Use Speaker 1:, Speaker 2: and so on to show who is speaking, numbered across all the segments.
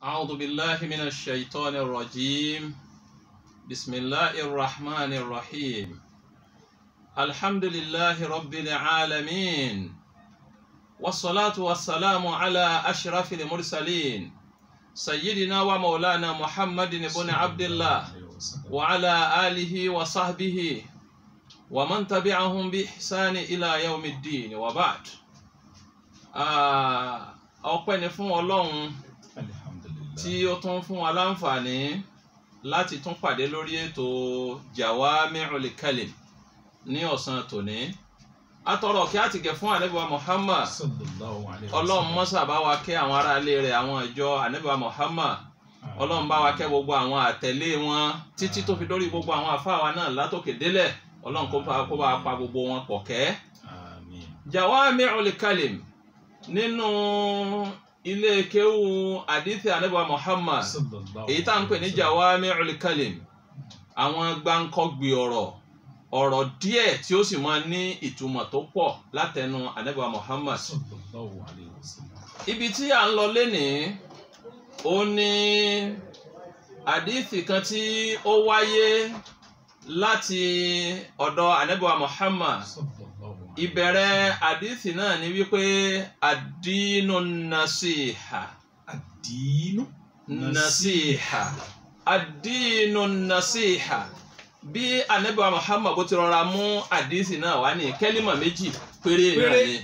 Speaker 1: أعوذ بالله من الشيطان الرجيم بسم الله الرحمن الرحيم الحمد لله رب العالمين والصلاة والسلام على أشرف المرسلين سيدنا ومولانا محمد بن عبد الله وعلى آله وصحبه ومن تبعهم بإحسان إلى يوم الدين وبعد ọpẹ́ ni fún Ọlọ́run tí ó tún fún wa láǹfààní láti tún pàdé lórí ètò Jawami'ul Kalim ní ọ̀sán tòní atọrọ kí á ti gẹ̀ fún ànábì wa Muhammad Ọlọ́run mọ́sà bá wa kẹ́ àwọn aráalé rẹ̀ àwọn ìjọ ànábì wa Muhammad Ọlọ́run bá wa kẹ́ gbogbo àwọn àtẹ̀lé wọn títí tó fi dórí gbogbo àwọn àfáà náà látòkè délẹ̀ Ọlọ́run kó bá kó bá pa gbogbo wọn pọ̀ kẹ́ Jawami'ul Kalim nínú ilé kéwù àdìsí ànábì wa Muhammad èyí tá à ń pè ní Jawami'ul Kalim àwọn gbáǹkọ́gbì ọ̀rọ̀ ọ̀rọ̀ díẹ̀ tí ó sì máa ní ìtumọ̀ tó pọ̀ látẹnu ànábì wa Muhammad ibi tí à ń lọ lénìí ó ní àdìsí kan tí ó wáyé láti ọ̀dọ̀ ànábì wa Muhammad ìbẹ̀rẹ̀ àdìsí náà ni wípé àdínú nàṣìhà.
Speaker 2: àdínú
Speaker 1: nàṣìhà àdínú nàṣìhà bí anabiwa Muhammad bó ti rọra mú àdìsí náà wá ní kẹ́límà méjì péré náà ni.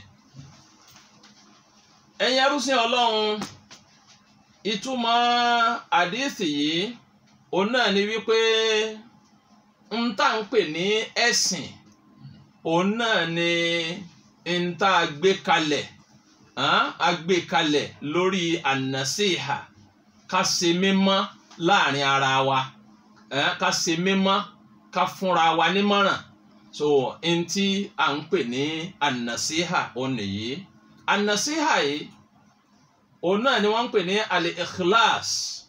Speaker 1: ẹ̀yin arúsìn ọlọ́run ìtumọ̀ àdìsí yìí òun náà ni wípé ń tà ń pè ní ẹ̀sìn òun náà ni n tá a gbé kalẹ̀ a gbé kalẹ̀ lórí ànàsíhà ká ṣe mímọ́ láàrin ara wa ká ṣe mímọ́ ká fúnra wa nímọ̀ràn so n tí a ń pè ní ànàsíhà òun nìyí ànàsíhà yìí òun náà ni wọ́n ń pè ní al-ikhlas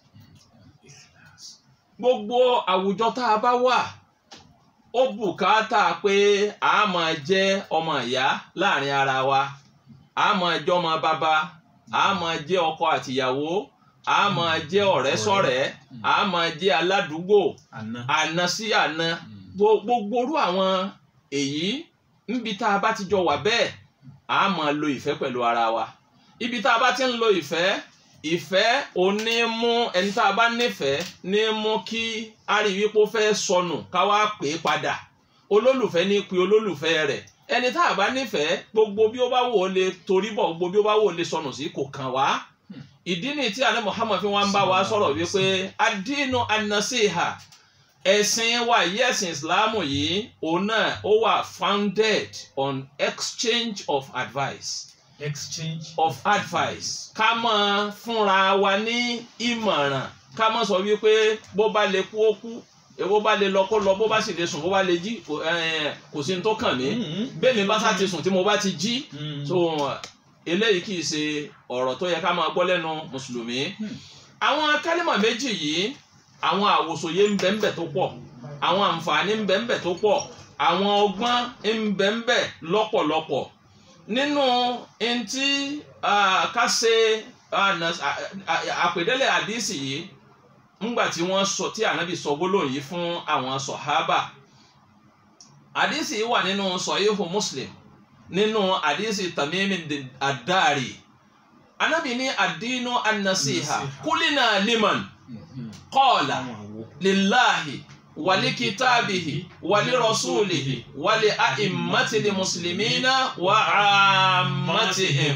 Speaker 1: gbogbo àwùjọ tá a bá wà ó bùkátà pé a máa jẹ́ ọmọ ìyá láàrin ara wa a máa jẹ́ ọmọ bàbá a máa jẹ́ ọkọ àtìyàwó a máa jẹ́ ọ̀rẹ́ sọ̀rẹ́ a máa jẹ́ aládùúgbò àna sí àna gbogbo orú àwọn èyí níbi tá a bá ti jọ wà bẹ́ẹ̀ a máa lo ìfẹ́ pẹ̀lú ara wa ibi tá a bá ti ń lo ìfẹ́ ìfẹ́ òní mú ẹni tá a bá nífẹ̀ẹ́ ní mú kí a rí wípé ó fẹ́ sọnù ká wá pè é padà olólùfẹ́ ní pe olólùfẹ́ rẹ̀ ẹni tá a bá nífẹ̀ẹ́ gbogbo bí ó bá wò ó lè torí bọ̀ gbogbo bí ó bá wò ó lè sọnù sí kò kàn wá ìdí ni tí àná Muhammad fi wọn bá wa sọ̀rọ̀ wípé adínú anasiha ẹ̀sìn wa yìí ẹ̀sìn Islam yìí òun náà ó wà founded on exchange of advice
Speaker 2: exchange
Speaker 1: of advice ká máa fúnra wa ní ìmọ̀ràn ká máa sọ wípé bó bá lè kú ó kú bó bá lè lọ kó lọ bó bá sì lè sùn bó bá lè jí kò sí ní tó kàn mí bẹ́ẹ̀ mi bá sá ti sùn tí mo bá ti jí so eléyìí kì í ṣe ọ̀rọ̀ tó yẹ ká máa gbọ́ lẹ́nu mùsùlùmí àwọn kálímà méjì yìí àwọn àwòsòye ń bẹ ń bẹ tó pọ̀ àwọn àǹfààní ń bẹ ń bẹ tó pọ̀ àwọn ọgbọ́n ń bẹ ń bẹ lọ́pọ̀lọpọ̀ nínú ntí ká ṣe àpèdélé àdísì yìí ńgbà tí wọ́n sọ tí ànábì sọ gbólóhùn yìí fún àwọn sọ̀hábà àdísì yìí wà nínú sọ̀yíhù muslim nínú àdísì tamimi àdáàrí ànábì ní àdínú annasiha kúlínà liman qala lillahi walikitaabihi walirasulihi wali a'immati muslimina wa ammatihim.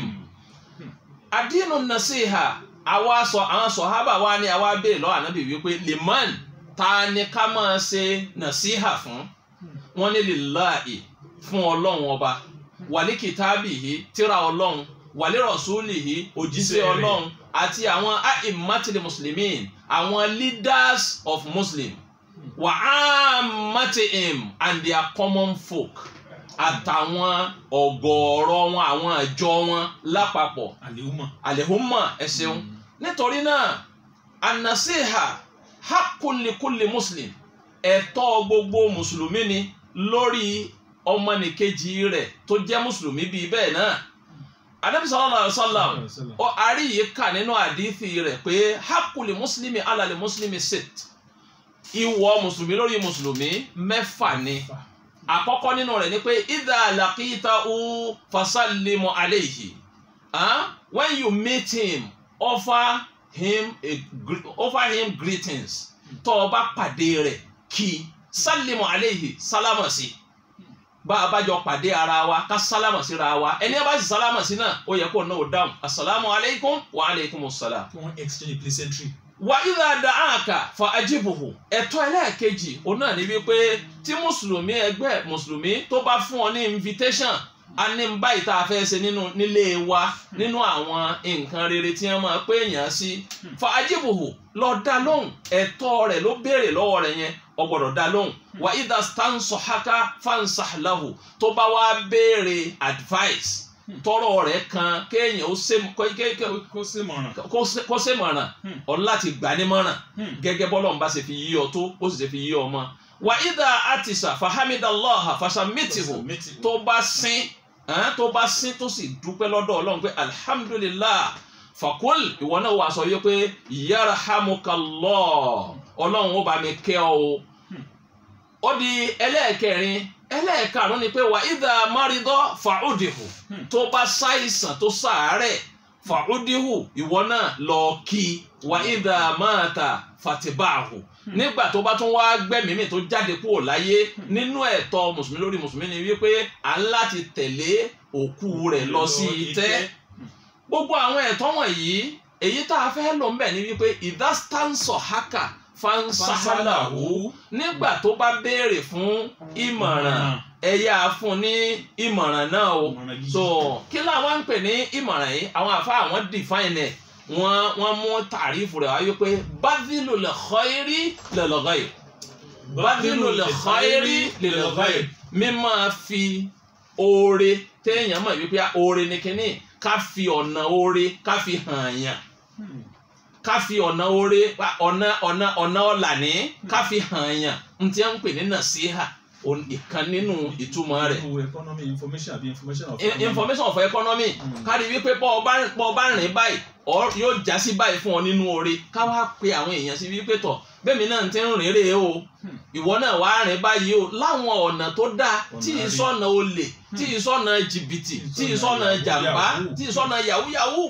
Speaker 1: adínú nasiha àwa sọ àwọn sọ̀hábà wa ni àwa béèrè lọ́wọ́ ànábì wípé liman ta ni ká máa ṣe nasiha fún wọn ní lillahi fún ọlọ́run ọba walikitaabihi tíra ọlọ́run walirasulihi òjíṣẹ́ ọlọ́run àti àwọn a'immati muslimin àwọn leaders of muslim wa ammatihim and their common folk àtàwọn ọ̀gọ̀ọ̀rọ̀ wọn àwọn àjọ wọn lápapọ̀
Speaker 2: àlehùmọ̀
Speaker 1: àlehùmọ̀ ẹ ṣeun nítorí náà anasiha hakulikuli muslim ẹ̀tọ́ gbogbo mùsùlùmí ni lórí ọmọnìkejì rẹ̀ tó jẹ́ mùsùlùmí bíi bẹ́ẹ̀ náà anabi sallallahu alaihi wasallam
Speaker 2: Sallallahu alaihi wasallam.
Speaker 1: ó arí yìí kà nínú àdífì rẹ̀ pé hakuli mùsùlùmí alali mùsùlùmí sit ìwọ mùsùlùmí lórí mùsùlùmí mẹ́fà ni àkọ́kọ́ nínú rẹ̀ ni pé idha laqitahu fasallimu alayhi ah when you meet him offer him a gre- offer him greetings tó o bá pàdé rẹ̀ kí sallimu alayhi sálámà sí bá a bá jọ pàdé ara wa ká sálámà síra wa ẹni bá sì sálámà sí náà ó yẹ kó náà ó dáhùn asalaamu alaykum wa alaykum salaam
Speaker 2: kí wọ́n exchange pleasantry.
Speaker 1: wa idha da'aka fa ajibuhu ẹ̀tọ́ ẹlẹ́ẹ̀kejì òun náà ni wípé tí mùsùlùmí ẹgbẹ́ mùsùlùmí tó bá fún ọ ní invitation a ní báyìí tá a fẹ́ ṣe nínú nílé wa nínú àwọn nǹkan rere tí wọ́n máa pé èèyàn sí fa ajibuhu lọ dá lóhùn ẹ̀tọ́ rẹ̀ ló béèrè lọ́wọ́ rẹ̀ yẹn o gbọ́dọ̀ dá lóhùn wa idha stansahaka fansah lahu tó bá wá béèrè advice tọrọ rẹ̀ kan kéèyàn ó ṣe kó- ké- ké-
Speaker 2: kó sí mọ̀ràn.
Speaker 1: kó ṣe- kó ṣe mọ̀ràn
Speaker 2: Hmm.
Speaker 1: ọ láti gbà ní mọ̀ràn gẹ́gẹ́ bọ́lọ̀ ń bá ṣe fi yí ọ tó ó sì ṣe fi yí ọ mọ́. wà ìdá àtìsà fahamidallaha fasamitihu tó bá sín ẹn, tó bá sín tó sì dúpẹ́ lọ́dọ̀ ọlọ́run pé alhamdulillah fakul ìwọ náà wàá sọ yìí pé yarhamukallah ọlọ́run ó bá mi kẹ́ ọ o. ó di ẹlẹ́ẹ̀kẹrin ẹlẹ́ẹ̀karùn-ún ni pé wà ìdá máridọ́ fàúdìhù
Speaker 2: Hmm.
Speaker 1: tó bá ṣàìsàn tó ṣàárẹ̀ fàúdìhù ìwọ náà lọ kí wà ìdá máàtà fàtìbáàhù nígbà tó bá tún wá gbẹ̀mímì tó jáde kúrò láyé nínú ẹ̀tọ́ mùsùlùmí lórí mùsùlùmí ni wípé à ń láti tẹ̀lé òkú rẹ̀ lọ sí itẹ́ gbogbo àwọn ẹ̀tọ́ wọ̀nyí èyí tá a fẹ́ lò ń bẹ̀ ni wípé ìdástánsọ̀ haka fansahalahu nígbà tó bá béèrè fún ìmọ̀ràn ẹ yá a fún ní ìmọ̀ràn náà o so kí làwọn ń pè ní ìmọ̀ràn yìí àwọn àfa àwọn define ẹ̀ wọ́n wọ́n mú tàrífù rẹ̀ wáyé pé bádìlù lè khairi lil ghair bádìlù lè khairi lil ghair mímọ́ fi oore téèyàn mọ̀ wípé oore ni kínní ká fi ọ̀nà oore ká fi hàn yàn ká fi ọ̀nà oore ọ̀nà ọ̀nà ọ̀nà ọ̀là ní ká fi hàn yàn n tí wọ́n ń pè ní nàṣíhà òun- ìkan nínú ìtumọ̀ rẹ̀
Speaker 2: Nínú economy information àbí information of
Speaker 1: I- information of economy
Speaker 2: Mm.
Speaker 1: kárí wípé bọ́ ọ bá bọ́ ọ bá rìn báyìí ọ yóò já sí báyìí fún ọ nínú oore ká wá pe àwọn èèyàn sí wípé tọ̀ bẹ́ẹ̀ mi náà ti ń rìn rèé o
Speaker 2: Hmm.
Speaker 1: ìwọ náà wá rìn báyìí o láwọn ọ̀nà tó dáa tí
Speaker 2: Ọ̀nà rí.
Speaker 1: ìsọ̀nà olè tí ìsọ̀nà jìbìtì tí ìsọ̀nà
Speaker 2: Ìsọ̀nà
Speaker 1: jàmbá
Speaker 2: yahoo.
Speaker 1: tí ìsọ̀nà yahoo yahoo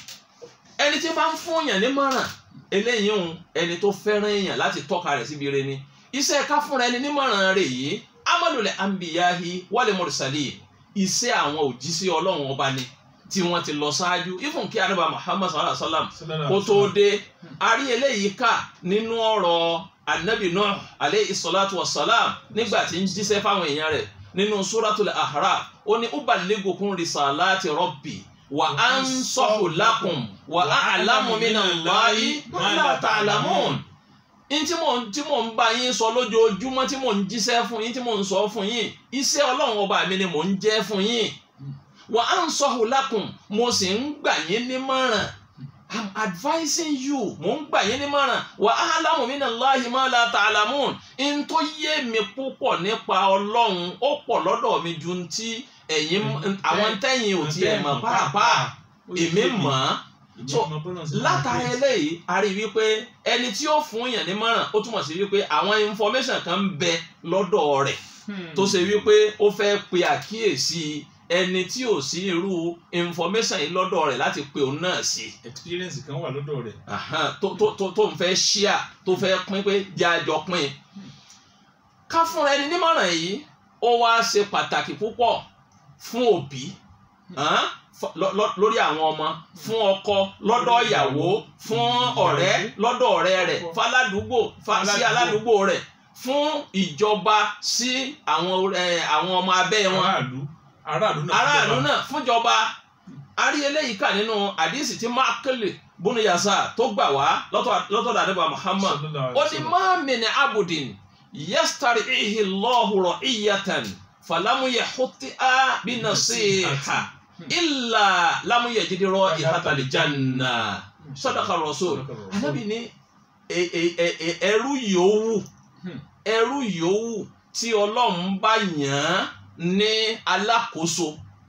Speaker 1: ẹni tí bá ń fún èèyàn nímọ̀ràn eléyìí ń ẹni tó fẹ́ràn èèyàn láti tọ́ka rẹ̀ síbi rẹ̀ ni iṣẹ́ ká fúnra ẹni nímọ̀ràn rẹ̀ yìí amalule anbiyahi wale mursali iṣẹ́ àwọn òjíṣẹ́ ọlọ́run ọba ni tí wọ́n ti lọ ṣáájú ifun kí anábà muhammad sallallahu alaihi wa sallam
Speaker 2: Sallallahu
Speaker 1: kó
Speaker 2: alaihi
Speaker 1: tó
Speaker 2: wasallam.
Speaker 1: dé a rí eléyìí kà nínú ọ̀rọ̀ anabi nuh aleyhi salatu wa salam nígbà tí ń jíṣẹ́ fáwọn èèyàn rẹ̀ nínú suratul ahraf ó ní ubaligukum risalati rabbi wa ansahu lakum wa a'lamu minallahi ma la ta'lamun n tí mò ń tí mò ń bá yín sọ lójoojúmọ́ tí mò ń jíṣẹ́ fún yín tí mò ń sọ fún yín iṣẹ́ ọlọ́run ọba mi ni mò ń jẹ́ fún yín wa ansahu lakum mo sì ń gbà yín nímọ̀ràn i'm advising you mo ń gbà yín nímọ̀ràn wa a'lamu minallahi ma la ta'lamun n tó yé mi púpọ̀ nípa ọlọ́run ó pọ̀ lọ́dọ̀ mi ju ti ẹ̀yin àwọn tẹ́yìn ò tiẹ̀ mọ̀ pàápàá èmi mọ̀ ọ́ so, látara eléyìí a rí wípé ẹni tí ó fún yàn nímọ̀ràn ó túmọ̀ sí wípé àwọn information kan ń bẹ lọ́dọ̀ rẹ̀ tó ṣe wípé ó fẹ́ pe àkíyèsí ẹni tí ò sí irú information yìí lọ́dọ̀ rẹ̀ láti pe òun náà sí
Speaker 2: experience kan wà lọ́dọ̀ rẹ̀.
Speaker 1: Ahan, tó tó tó tó ń fẹ́ ṣíà tó fẹ́ pín pé jẹ́ àjọ pín ká fúnra ẹni nímọ̀ràn yìí ó wá ṣe pàtàkì púpọ̀ fún òbí hàn, fọ- lọ- lọ- lórí àwọn ọmọ fún ọkọ lọ́dọ̀ ìyàwó fún ọ̀rẹ́ lọ́dọ̀ ọ̀rẹ́ rẹ̀ faládùúgbò fa- sí aládùúgbò rẹ̀ fún ìjọba sí àwọn ẹ, àwọn ọmọ abẹ́ wọn
Speaker 2: aráàlú aráàlú náà.
Speaker 1: aráàlú náà fúnjọba a rí eléyìí kà nínú àdìsí tí mákèlè bùnú yasa tó gbà wá lọ́tọ̀- lọ́tọ̀dọ̀ àdébà Muhammad ó ní máa min abudin yastari ihi lọ́hùrọ̀ iyatan falamuye hutia binasiha illa lamuye jidirọ ihatali janna sadaqa rasul anabi ní e- e- e- e- ẹrú yòówù
Speaker 2: Hmm.
Speaker 1: ẹrú yòówù tí ọlọ́run bá yàn án ní alákòóso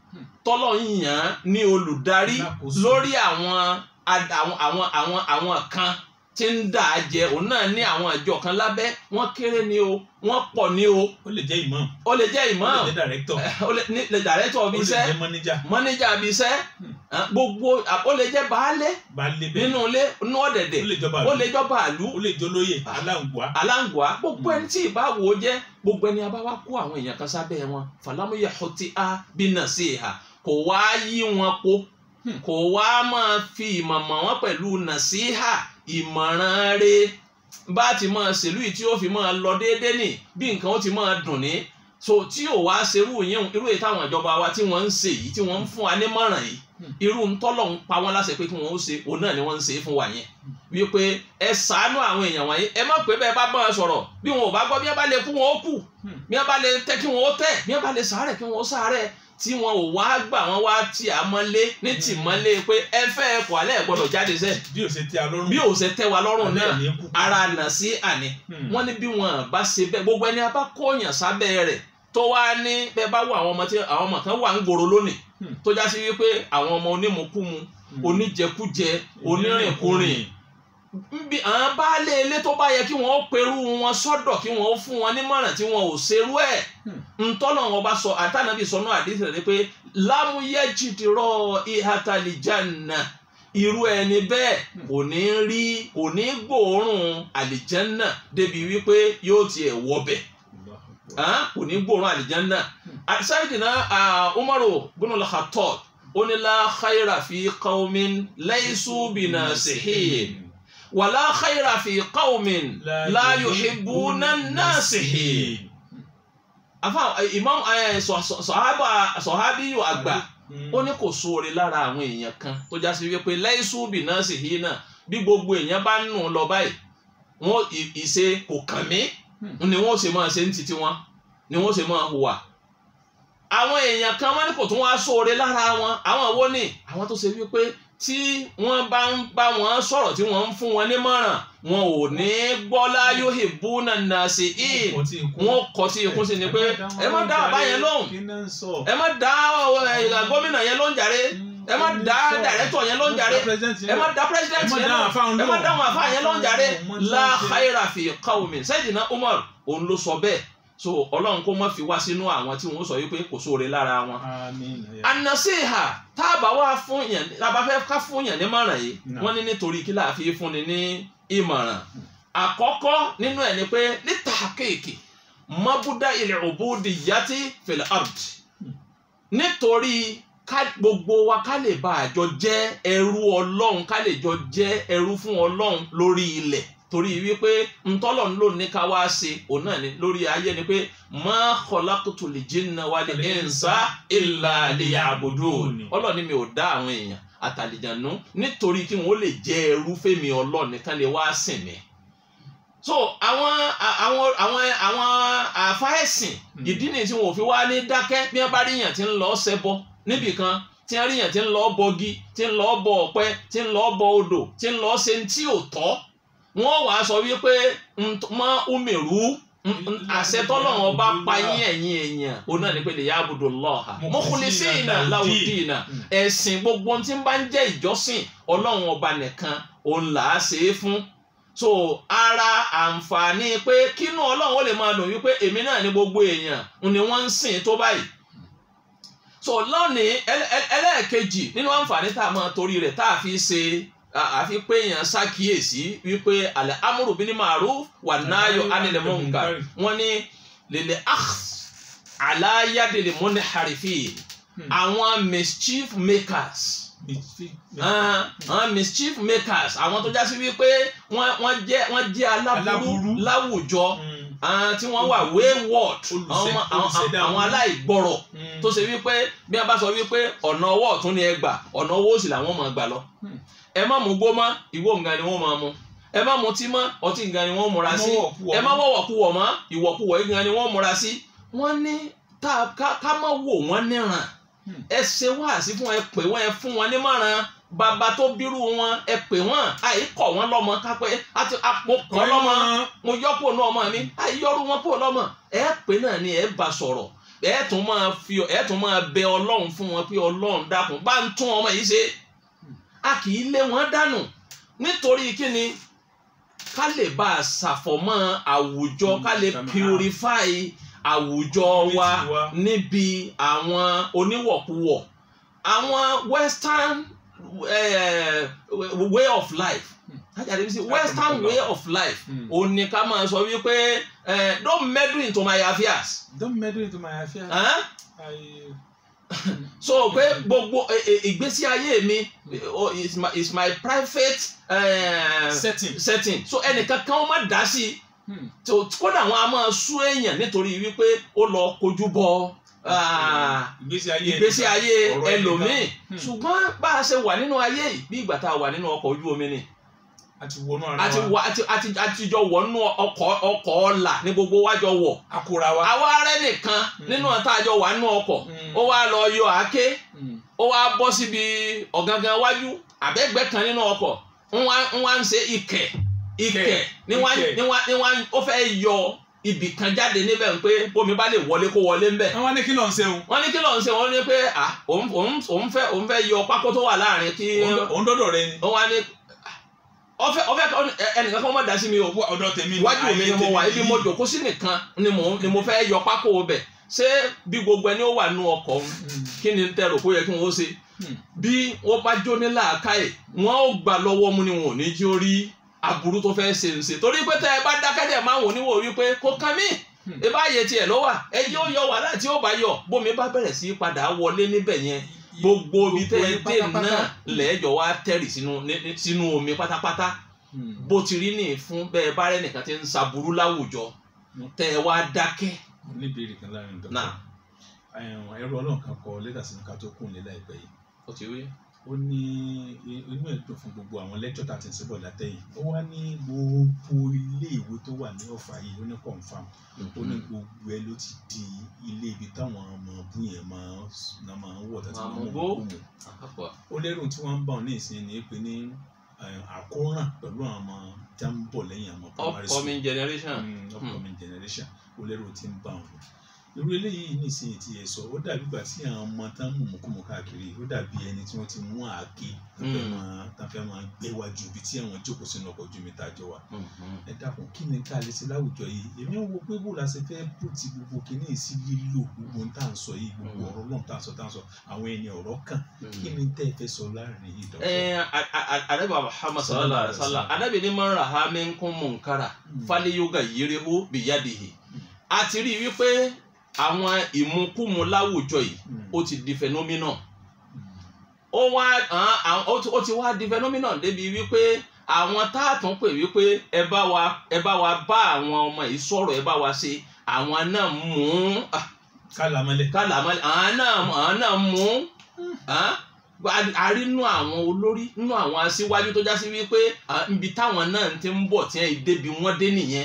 Speaker 1: tọ́lọ̀ ń yàn án ní olùdarí
Speaker 2: Alákòóso.
Speaker 1: lórí àwọn ad- àwọn àwọn àwọn àwọn kan tí ń dà á jẹ òun náà ní àwọn àjọ kan lábẹ́ wọ́n kéré ni o wọ́n pọ̀ ni o
Speaker 2: ó lè jẹ́ imam
Speaker 1: ó lè jẹ́
Speaker 2: ó
Speaker 1: imam
Speaker 2: lè jẹ́ director
Speaker 1: ó lè ní lè dàrẹ́tọ̀
Speaker 2: ó
Speaker 1: ibi
Speaker 2: lè
Speaker 1: iṣẹ́
Speaker 2: jẹ́ manager
Speaker 1: mọ́níjà ibi iṣẹ́
Speaker 2: Hmm.
Speaker 1: ah, gbogbo ah, ó lè jẹ́ baálé
Speaker 2: baálé bẹ́ẹ̀
Speaker 1: nínú ilé inú ọ̀dẹ̀dẹ̀
Speaker 2: ó lè jọba
Speaker 1: ó lè jọ́ bàálù
Speaker 2: ó lè jólóyè aláǹgbá
Speaker 1: aláǹgbá gbogbo
Speaker 2: Hmm.
Speaker 1: ẹni tí ìbá wò ó jẹ́ gbogbo ẹni abá wá kó àwọn èèyàn kan sábẹ́ wọn fàlámúyà ọtí á bí náà sí ìhà kò wá yí wọn po
Speaker 2: Hmm.
Speaker 1: kò wá máa fi ìmọ̀ mọ̀ wọ́n pẹ̀lú nàṣíhà ìmọ̀ràn re bá ti máa ṣèlú yìí tí ó fi máa lọ déédéé nì bí nǹkan ó ti máa dùn ní so tí ò wá ṣerú yẹn irú èyí táwọn ìjọba wa tí wọ́n ń ṣe yìí tí wọ́n ń fún wa nímọ̀ràn yìí
Speaker 2: Hmm.
Speaker 1: irú ntọ́lọ̀ ń pa wọ́n láṣẹ pé kí wọ́n ó ṣe òun náà ni wọ́n ń ṣe é fún wa yẹn wípé ẹ ṣàánú àwọn èèyàn wọ̀nyí ẹ má pé bẹ́ẹ̀ bá bá wọn sọ̀rọ̀ bí wọn ò bá gbọ́ bí wọn bá lè kú wọn ó kú
Speaker 2: Hmm.
Speaker 1: bí wọn bá lè tẹ́ kí wọn ó tẹ́ bí wọn bá lè sàárẹ̀ kí wọn ó sàárẹ̀ tí wọn ò wá gbà wọn wá tì á mọ́lé ní tì mọ́lé pé ẹ fẹ́ ẹ kọ̀ alẹ́ ẹ̀ gbọ́dọ̀ jáde sẹ́
Speaker 2: bí ó ṣe tẹ́ alọ́rùn
Speaker 1: bí ò ṣe tẹ́ wa lọ́rùn
Speaker 2: alẹ́
Speaker 1: náà
Speaker 2: ní kú
Speaker 1: ara nà sí àní
Speaker 2: Hmm.
Speaker 1: wọ́n ní bí wọn bá ṣe bẹ́ẹ̀ gbogbo ẹni a bá kóyàn sábẹ́ rẹ̀ tó wá ní bẹ́ẹ̀ bá wọ àwọn ọmọ tí àwọn ọmọ kan wà ń gbòòrò lónìí
Speaker 2: Hmm.
Speaker 1: tó já sí wípé àwọn ọmọ onímùkúmu
Speaker 2: Hmm.
Speaker 1: oníjẹkújẹ onírìnkúrìn nbí àwọn baálé ilé tó bá yẹ kí wọn ó perú wọn sọ́dọ̀ kí wọn ó fún wọn nímọ̀ràn tí wọn ò ṣerú ẹ̀
Speaker 2: Hmm.
Speaker 1: ntọ́nà wọn bá sọ àtànàbí sọnù àdìsí rẹ pé lámúyẹ jìdìrọ ìhàtàlìjànà irú ẹni bẹ́ẹ̀
Speaker 2: Hmm.
Speaker 1: kò ní rí kò ní gbòòrùn àlìjànà débi wípé yóò tiẹ̀ wọbẹ̀ ah, kò ní gbòòrùn àlìjànà àṣàyìdìnà umaru bunul khattab ó ní la khayra fi qawmin laysu binasihin wàlá khayra fi qawmin la yuhibbuna nasihin afa imam eh, sọ- sọ- sọhábà sọhábíyù àgbà ó ní kò sóore lára àwọn èèyàn kan tó já sí wípé laysu binasihin náà bí gbogbo èèyàn bá nù lọ báyìí wọn ì- ìṣe kò kàn mí ni wọn ò ṣe máa ṣe ń titi wọn ni wọn ò ṣe máa hùwà àwọn èèyàn kan wọn ní kò tún wá sóore lára wọn àwọn wo ni àwọn tó ṣe wípé tí wọn bá ń bá wọn sọ̀rọ̀ tí wọn ń fún wọn nímọ̀ràn wọn ò ní gbọ́ láyò ìbúnà nàṣì ì wọn kọ sí ikú sí ni pé ẹ má dá bàbá yẹn lóhùn ẹ má dá ẹ, gómìnà yẹn lóhùn jàre ẹ má dá dàrẹ́tọ̀ yẹn lóhùn jàre ẹ má dá pírẹsidẹ́ntì yẹn lóhùn ẹ má dá wọn àfa yẹn lóhùn jàre la khayra fi qawmin Sayyidina Umar òun ló sọ bẹ́ẹ̀ so ọlọ́run kó má fi wá sínú àwọn tí wọ́n sọ wípé kò sóore lára wọn anasiha tá a bá wá fún yàn tá a bá fẹ́ ká fún yàn nímọ̀ràn yìí
Speaker 2: No.
Speaker 1: wọ́n ní nítorí kí láà fi fúnni ní ìmọ̀ràn àkọ́kọ́ nínú ẹ̀ ni pé ní tàkéèkì mọ́búdá ilẹ̀ òbúdi yàtí fil ard nítorí ká gbogbo wa ká lè bá àjọ jẹ́ ẹrú ọlọ́run ká lè jọ jẹ́ ẹrú fún ọlọ́run lórí ilẹ̀ torí wípé ntọ́lọ̀ ń lò ní ká wá ṣe òun náà ni lórí ayé ni pé ma khalaqtul jinna wal insa illa liya'budun ọlọ́run ni mi ò dá àwọn èèyàn àtàlìjànú nítorí kí wọ́n lè jẹ́ ẹrú fẹ́mi ọlọ́run nìkan lè wá sìn mí. so àwọn àwọn àwọn àwọn àfáẹ́sìn
Speaker 2: Hmm.
Speaker 1: ìdí nìyí tí wọn ò fi wá ní dákẹ́ bí wọ́n bá rí yàn tí ń lọ ṣẹbọ níbì kan tí wọ́n rí yàn tí ń lọ bọgi tí ń lọ bọ ọ̀pẹ tí ń lọ bọ odò tí ń lọ ṣe tí ò tọ́ wọ́n wàá sọ wípé nt- mọ́ umeru n- n- àṣẹ tọ́lọ́run ọba pa yín ẹ̀yin èèyàn òun náà ni pé lè yá abudu lọ́ọ̀ha mukhlisina lahu dina ẹ̀sìn gbogbo tí ń bá ń jẹ́ ìjọsìn ọlọ́run ọba nìkan òun là á ṣe é fún so ara àǹfààní pé kínú ọlọ́run ó lè máa dùn wípé èmi náà ní gbogbo èèyàn ni wọ́n ń sìn tó báyìí so lónìí ẹlẹ́- ẹlẹ́- ẹlẹ́ẹ̀kejì nínú àǹfààní tá a máa torí rẹ̀ tá a fi ṣe a- àfi pé èèyàn ṣàkíyèsí wípé alẹ́ amúrò bíi ma'ruf wà náyọ anilẹ̀ munkar wọ́n ní lèlè akh aláyàdèlè mọ́ni harifi àwọn mischief makers ah, àwọn mischief makers àwọn tó já sí wípé wọ́n wọ́n jẹ́ wọ́n jẹ́ aláburú
Speaker 2: Aláburú.
Speaker 1: láwùjọ ah, tí wọ́n wà wayward
Speaker 2: Olùṣe-
Speaker 1: àwọn àwọn-
Speaker 2: olùṣẹ̀dá
Speaker 1: àwọn
Speaker 2: wọn.
Speaker 1: aláìgbọ́rọ̀ tó ṣe wípé bí a bá sọ wípé ọ̀nà ọwọ́ ọ̀tún ni ẹ gbà ọ̀nà ọwọ́ òsì làwọn máa gbà lọ.
Speaker 2: Hmm.
Speaker 1: ẹ má mú gbó mọ́ ìwọ nǹkan ni wọ́n máa mu ẹ má mutí mọ́ ọtí nǹkan ni wọ́n múra sí ẹ má wọ̀wọ̀kuwọ̀ mọ́ ìwọ̀kuwọ̀ nǹkan ni wọ́n múra sí. wọ́n ní tá a- ká ká má wò wọ́n níran
Speaker 2: Hmm.
Speaker 1: ẹ ṣe wáàsí fún wọn ẹ pè wọ́n ẹ fún wọn nímọ̀ràn bàbá tó bírú wọn ẹ pè wọ́n àìkọ̀ wọn lọ́mọ kápẹ́ àti àpò kọ́ lọ́mọ mo yọ kúrò ní ọmọ mi àyọrù wọn kúrò lọ́mọ ẹ pé náà ni ẹ bá sọ̀rọ̀ ẹ tún máa fi ẹ tún máa bẹ ọlọ́run fún wọn pé ọlọ́run dákun bá ń tún ọmọ yìí ṣe a kì í lé wọn dànù nítorí kíni ká lè bá a ṣàfọ̀mọ́ àwùjọ ká lè
Speaker 2: Mm,
Speaker 1: purify àwùjọ wa
Speaker 2: Community wa.
Speaker 1: níbi àwọn oníwọ̀kuwọ̀ àwọn western eh, way of life ajáde bí sí western way of life
Speaker 2: Mm.
Speaker 1: ó ní ká máa sọ wípé eh, don't meddle into my affairs
Speaker 2: don't meddle into my affairs.
Speaker 1: huh?
Speaker 2: I,
Speaker 1: so pé gbogbo eh, eh, ìgbésí ayé mi eh, oh, is my is my private eh,
Speaker 2: setting.
Speaker 1: setting so ẹnìkan kan ó má dá sí i
Speaker 2: Hmm.
Speaker 1: tó kódà wọn a máa sú èèyàn nítorí wípé ó lọ kojú bọ ah,
Speaker 2: ìgbésí ayé
Speaker 1: ìgbésí
Speaker 2: ẹnìkan,
Speaker 1: ayé
Speaker 2: ọ̀rọ̀
Speaker 1: ẹlòmíì
Speaker 2: ẹnìkan. Hmm.
Speaker 1: ṣùgbọ́n bá a ṣe wà nínú ayé yìí bí ìgbà tá a wà nínú ọkọ̀ ojú omi ni
Speaker 2: àti wọnú ara
Speaker 1: àti
Speaker 2: wa
Speaker 1: wà àti àti àtijọ́ wọ̀ nínú ọkọ̀ ọkọ̀ ọ̀la ní gbogbo wájọ wọ̀
Speaker 2: akóra wa.
Speaker 1: àwa rẹ nìkan nínú àtàjọ wà nínú ọkọ̀
Speaker 2: Hmm.
Speaker 1: ó wá lọ yọ àáké
Speaker 2: Hmm.
Speaker 1: ó wá bọ́ síbi ọ̀gangan wájú àbẹ́gbẹ́ kan nínú ọkọ̀ ń wá ń wá ń ṣe ìkẹ̀ ìkẹ̀
Speaker 2: Ìkẹ̀,
Speaker 1: ní wá
Speaker 2: ìkẹ̀.
Speaker 1: ní wá ní wá ó fẹ́ yọ ibì kan jáde níbẹ̀ ń pé bómi bá lè wọlé kó wọlé ń bẹ̀.
Speaker 2: àwọn ní kí ló ń ṣeun.
Speaker 1: wọ́n ní kí ló ń ṣe wọ́n ní pé à òun òun òun fẹ́ òun fẹ́ yọ pákó tó wà láàrin kí
Speaker 2: òun dọ́dọ̀ rẹ ni.
Speaker 1: wọ́n wá ní ọfẹ́ ọfẹ́ ẹnìkan kan mọ̀ dá sí mi o
Speaker 2: ọ̀dọ̀ tèmi ni.
Speaker 1: iwájú mi ni mo wà ibi mo jòkó sí nìkan ni mo ni mo fẹ́ yọ pákó bẹ̀ ṣé bí gbogbo ẹni ó wà nú ọkọ̀ òun
Speaker 2: Hmm.
Speaker 1: kí ni tẹ́ rò kó yẹ kí wọ́n ó ṣe
Speaker 2: Hmm.
Speaker 1: bí wọ́n bá jó ní làákàyè wọ́n ó gbà lọ́wọ́ mu ni wọn ò ní jí ó rí aburú tó fẹ́ ṣe ń ṣe torí pé tẹ́ ẹ bá dákẹ́ dẹ̀ máa wò níwò wípé kó kàn mí
Speaker 2: Hmm.
Speaker 1: ìbá yẹ tiẹ̀ ló wà ẹ jẹ́ ó yọ wàhálà tí ó bá yọ bómi bá bẹ̀rẹ̀ sí í padà wọlé níbẹ̀ yẹn gbogbo ibi tẹ́ ẹ
Speaker 2: yín
Speaker 1: dé
Speaker 2: pátápátá.
Speaker 1: náà lẹ́ẹ̀jọ̀ wá tẹ̀rì sínú ní- ní- sínú omi pátápátá
Speaker 2: Hmm.
Speaker 1: bó ti rí ní fún bẹ́ẹ̀ bá rẹ̀ nìkan ti ń ṣaburú láwùjọ
Speaker 2: Hmm.
Speaker 1: tẹ́ ẹ wá dákẹ́
Speaker 2: mo ní ìbéèrè kan láàrin dọ́kítà.
Speaker 1: náà
Speaker 2: ẹrú ọlọ́run kan kọ lẹ́tà sínú ká tó kún lé láìpẹ́ yìí.
Speaker 1: ó ti wí.
Speaker 2: ó ní inú ẹ̀ dùn fún gbogbo àwọn lẹ́kítọ̀ tá a ti ń síbọ̀ látẹ̀yìn ó wá ní gbogbo ilé ìwé tó wà ní ọ̀fà yìí ó ní confam ó ní gbogbo ẹ ló ti di ilé ibi táwọn ọmọ ọbú yẹn máa ń máa ń wọ̀ tàbí
Speaker 1: Máa
Speaker 2: máa
Speaker 1: mú
Speaker 2: ń
Speaker 1: gbó.
Speaker 2: wọ̀ kó mu
Speaker 1: àpapọ̀
Speaker 2: ó lérò tí wọ́n ń bá wọn ní ìsìn ní pé ní eh, àkóràn pẹ̀lú àwọn ọmọ tí wọ́n ń bọ̀ lẹ́yìn àwọn primary school
Speaker 1: upcoming generation.
Speaker 2: mm, upcoming generation ó lérò tí ń bá wọn irú eléyìí nísìnyí tí ẹ sọ ó dàbí ìgbà tí àwọn ọmọ tán mú mùkúmù káàkiri ó dàbí ẹni tí wọ́n ti mú àáké tán fẹ́
Speaker 1: Mm.
Speaker 2: máa tán fẹ́ máa gbé wájú ibi tí àwọn jókòó sínú ọkọ̀ ojú mi tàjọ wa
Speaker 1: Mhm.
Speaker 2: ẹ dákun kí ni ká lè ṣe láwùjọ yìí èmi ń wo pé bó la ṣe fẹ́ bó ti gbogbo kìíní sí lílò gbogbo tá à ń sọ yìí gbogbo
Speaker 1: Mm.
Speaker 2: ọ̀rọ̀ náà tá à ń sọ tá à ń sọ àwọn ẹni ọ̀rọ̀ kan kí ni tẹ́ ẹ fẹ́ sọ láàrin yìí dọ́kítọ̀.
Speaker 1: Eh, a- a- a- anabi muhammad sallallahu alaihi wa sallam anabi ni man raha minkum munkara
Speaker 2: Mm.
Speaker 1: falyughayyirhu biyadihi
Speaker 2: Mm.
Speaker 1: a ti rí i wípé àwọn ìmukúmu láwùjọ yìí
Speaker 2: Mm.
Speaker 1: ó ti di phenomenon
Speaker 2: Mm.
Speaker 1: ó wá àwọn- àwọn- ó ti- ó ti wá di phenomenon débi wípé àwọn tá a tún pè wípé ẹ bá wa ẹ bá wa bá àwọn ọmọ yìí sọ̀rọ̀ ẹ bá wa ṣe àwọn náà mú ah,
Speaker 2: kálámọ́lẹ̀.
Speaker 1: kálàmọ́ àwọn náà àwọn náà mú ah, a- a rí nú àwọn olórí nú àwọn aṣíwájú tó já sí wípé ah, ibi táwọn náà ti ń bọ̀ tí wọ́n débi wọ́n dé nìyẹn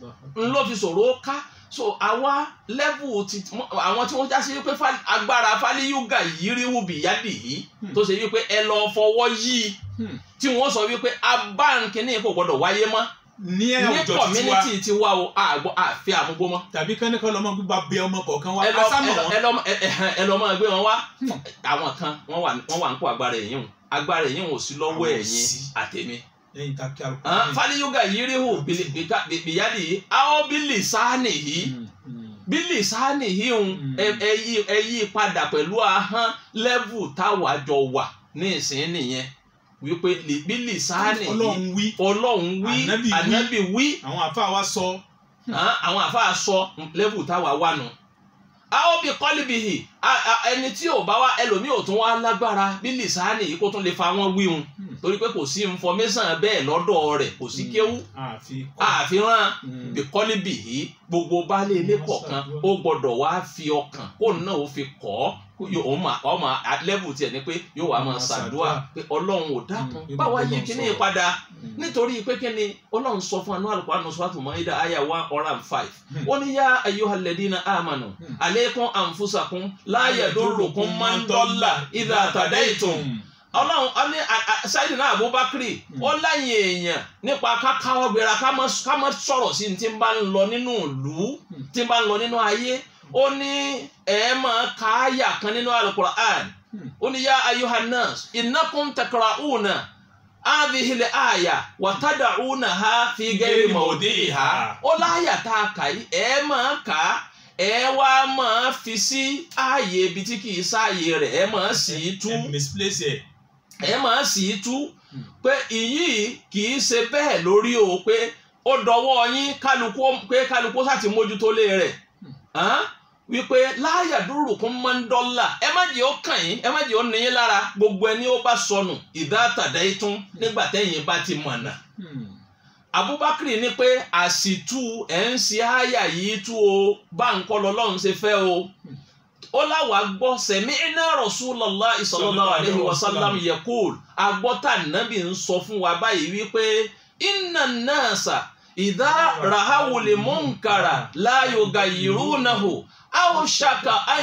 Speaker 1: n ló fi sọ̀rọ̀ ó ká so àwa level ti àwọn tí wọ́n já sí wípé fa- agbára fálíyúgà yìí rí wùbí yádì yìí
Speaker 2: Hmm.
Speaker 1: tó ṣe wípé ẹ lọ fọwọ́ yí
Speaker 2: Hmm.
Speaker 1: tí wọ́n sọ wípé abáǹkìní kò gbọdọ̀ wáyé mọ́
Speaker 2: ní
Speaker 1: ní
Speaker 2: àwùjọ títí wa
Speaker 1: community ti wá o àgbọ̀ àfi àmúgbó mọ́
Speaker 2: tàbí kánìkan lọmọ gbígbà bẹ ọmọ kọ̀ọ̀kan wa
Speaker 1: ẹ lọ
Speaker 2: asámọ̀
Speaker 1: ẹ lọ-
Speaker 2: wọn.
Speaker 1: ẹ lọ ẹ- ẹ- ẹ lọ máa gbé wọn wá
Speaker 2: Hmm.
Speaker 1: àwọn kan wọ́n wà wọ́n wà ń kó agbára ẹ̀yìn o agbára ẹ̀yìn ò sí lọ́wọ́
Speaker 2: Àwọn ò
Speaker 1: ẹ̀yìn
Speaker 2: sí.
Speaker 1: àtẹ̀mí
Speaker 2: lẹ́yìn tá a kí alùpùpù.
Speaker 1: Ah, fálíyúgà yìí rí hù bìyádì yìí àwọn bílì sáánì yìí bílì sáánì yìí ń
Speaker 2: Mm.
Speaker 1: ẹ- ẹ yí ẹ yí padà pẹ̀lú ahọ́n lẹ́vù táwa jọ wà ní ìsín nìyẹn wípé lì- bílì sáánì yìí
Speaker 2: ọlọ́run wí
Speaker 1: ọlọ́run wí
Speaker 2: Ànábì wí.
Speaker 1: ànábì wí
Speaker 2: àwọn àfáà wa sọ.
Speaker 1: Ah, àwọn àfáà sọ lẹ́vù táwa wà nù. a ó bí kọ́líbìhì ẹni tí ò bá wá ẹlòmíì ò tún wá lágbára bílì sáánì yìí kó tún lè fa wọn wíhun
Speaker 2: Hmm.
Speaker 1: torí pé kò sí information bẹ́ẹ̀ lọ́dọ̀ rẹ̀ kò sí kéwú
Speaker 2: àfi kọ́.
Speaker 1: àfihàn
Speaker 2: Mm.
Speaker 1: bíkọ́lí bì í gbogbo baálé ilé kọ̀ọ̀kan ó gbọ́dọ̀ wá fi ọkàn kó náà ó fi kọ́ kó yóò ó máa ọmọ lẹ́bù tiẹ̀ ni pé yóò wá máa
Speaker 2: Máa
Speaker 1: ṣàdúrà
Speaker 2: ṣàdúrà.
Speaker 1: pé ọlọ́run ò dákun
Speaker 2: Mm.
Speaker 1: báwa yí
Speaker 2: Ọlọ́run
Speaker 1: kíní
Speaker 2: sọ̀rọ̀.
Speaker 1: padà
Speaker 2: Mm.
Speaker 1: nítorí pé kíni ọlọ́run sọ fún anú àlùkò àná sọ́tù mọ́ ìdá àyà one hundred and five
Speaker 2: Hmm.
Speaker 1: ó ní yá ayyuhal ladina amanu
Speaker 2: Hmm.
Speaker 1: alaykum anfusakum la yadurrukum man dalla idha tadaytum
Speaker 2: Mm.
Speaker 1: ọlọ́run ọ ní ṣáìdìnà abubakari
Speaker 2: Mm.
Speaker 1: ó láyìn èèyàn nípa kákáwọ́ gbéra ká má ká má sọ̀rọ̀ sí ní tí ń bá ń lọ nínú ìlú
Speaker 2: Mm.
Speaker 1: tí ń bá ń lọ nínú ayé ó ní ẹ máa ka àyà kan nínú alukur'an
Speaker 2: Hmm.
Speaker 1: ó ní yá ayuhannas innakum takra'una hadhihi al-aya wa tad'unaha fi ghairi mawdi'iha ó láyà tá a kà yìí ẹ máa kà á ẹ wá máa fi sí ààyè ibi tí kì í sáàyè rẹ̀ ẹ máa sì í tú
Speaker 2: ẹ misplace ẹ.
Speaker 1: ẹ máa sì í tú
Speaker 2: Hmm.
Speaker 1: pé ìyí kì í ṣe bẹ́ẹ̀ lórí o pé ó dọwọ́ yín kálukú pé kálukú sá ti mójútó lé rẹ̀ hàn? wípé láyà dúró kún máa ń dọ́là ẹ má jẹ́ ó kàn yín ẹ má jẹ́ ó níyín lára gbogbo ẹni ó bá sọnù ìdá àtàdá yìí tún nígbà tẹ́yìn bá ti mọ̀nà
Speaker 2: Hmm.
Speaker 1: abubakar ní pé àsìtú ẹ̀ ń ṣe àyà yìí tú o bá ń kọ́ lọ́lọ́run ṣe fẹ́ o ó láwàá gbọ́ sẹ̀mí iná Rasulullah sallallahu alaihi wasallam yaqul agbọ́tà nàbì ń sọ fún wa báyìí wípé inna nasa idha rahawul munkara la yughayyirunahu aw shaka an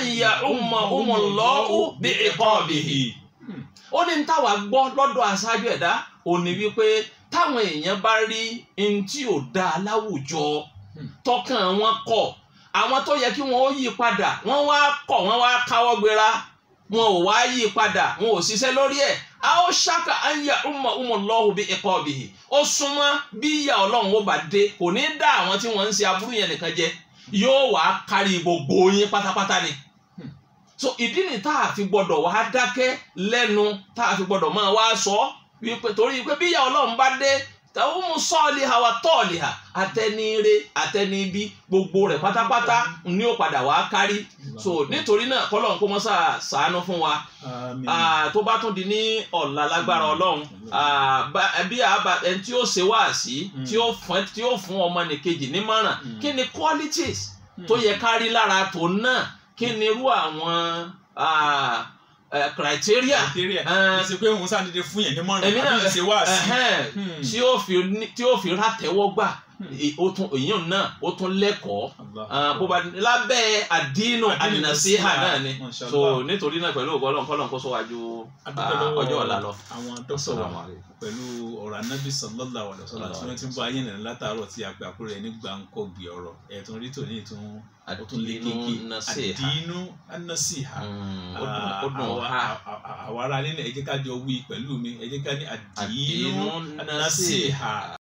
Speaker 1: ya'ummahumullahu bi'iqabihi ó ní táwa gbọ́ lọ́dọ̀ aṣáájú ẹ̀dá òní wípé táwọn èèyàn bá rí n tí ò dáa láwùjọ
Speaker 2: Hmm.
Speaker 1: tọkàn wọn kọ̀ àwọn tó yẹ kí wọn ó yí padà wọn wá kọ̀ wọn wá káwọ́ gbéra wọn ò wá yí padà wọn ò ṣiṣẹ́ lórí ẹ̀ a ó ṣàkà ànyà ọmọ ọmọ lọ́hùn bí ẹ̀kọ́ ọ̀bìhì ó súnmọ́ bí ìyá ọlọ́run ó bá dé kò ní dá àwọn tí wọ́n ń ṣe aburú yẹn nìkan jẹ yóò wá kárí gbogbo yín pátápátá ni
Speaker 2: Hmm.
Speaker 1: so ìdí ni tá a fi gbọdọ̀ wá dákẹ́ lẹ́nu tá a fi gbọdọ̀ máa wá sọ wípé torí pé bí ìyá ọlọ́run bá dé tàwọn mú sọ́ọ̀lì ha wa tọ́ọ̀lì ha àtẹnire àtẹnibí gbogbo rẹ̀ pátápátá ni ó padà wá kárí so nítorí náà kọ́lọ́n kó mọ́sá ṣàánú fún wa
Speaker 2: Àmín.
Speaker 1: Ah, tó bá tún di ní ọ̀la lágbára ọlọ́run ah, bá- bí àbá ẹni tí ó ṣe wá sí
Speaker 2: Mm.
Speaker 1: tí ó fún tí ó fún ọmọnìkejì nímọ̀ràn
Speaker 2: Mm.
Speaker 1: kí ni qualities
Speaker 2: Hmm.
Speaker 1: tó yẹ ká rí lára tó náà kí ni irú àwọn ah, eh, criteria
Speaker 2: Criteria.
Speaker 1: Eh,
Speaker 2: ìṣe pé òun sàdédé fún yẹn ní mọ̀ràn
Speaker 1: èmi náà
Speaker 2: àbí ìṣe wá sí.
Speaker 1: ẹhẹ́n,
Speaker 2: Hmm.
Speaker 1: tí ó fi ní- tí ó fi rátẹ́wọ́ gbà
Speaker 2: Hmm.
Speaker 1: ì- ó tún èyàn náà ó tún lẹ́kọ̀ọ́
Speaker 2: Allah.
Speaker 1: Ah, bó bá lábẹ́ àdínú
Speaker 2: Àdínù
Speaker 1: ànàsíhà náà ni
Speaker 2: Masha
Speaker 1: so
Speaker 2: Allah.
Speaker 1: nítorí náà pẹ̀lú ògbọ́n ọlọ́run kọ́lọ́n kó sọ wájú
Speaker 2: A dúpẹ́
Speaker 1: ah,
Speaker 2: lọ́wọ́
Speaker 1: ọjọ́ ọ̀la lọ.
Speaker 2: àwọn dókítà
Speaker 1: Assalamu
Speaker 2: wa
Speaker 1: alaikum.
Speaker 2: pẹ̀lú ọ̀rọ̀ anábì sallallahu alaihi wasallam tí wọ́n ti ń bọ́ ayé nìyẹn látàárọ̀ tí a pè àkúrò ẹ̀ ní gbàǹkọ̀gbì ọ̀rọ̀ ẹ̀tún rí tòní ìtún ó tún lé kéèké
Speaker 1: àdínú nàṣíhà
Speaker 2: àdínú anásíhà
Speaker 1: Mm, ó dùn- ó dùn
Speaker 2: àwa-
Speaker 1: ha
Speaker 2: àwa- àwa ará nílẹ̀ ẹ jẹ́ ká jọ wí pẹ̀lú mi ẹ jẹ́ ká ní àdínú
Speaker 1: àdínú
Speaker 2: anásíhà
Speaker 1: nàṣíhà.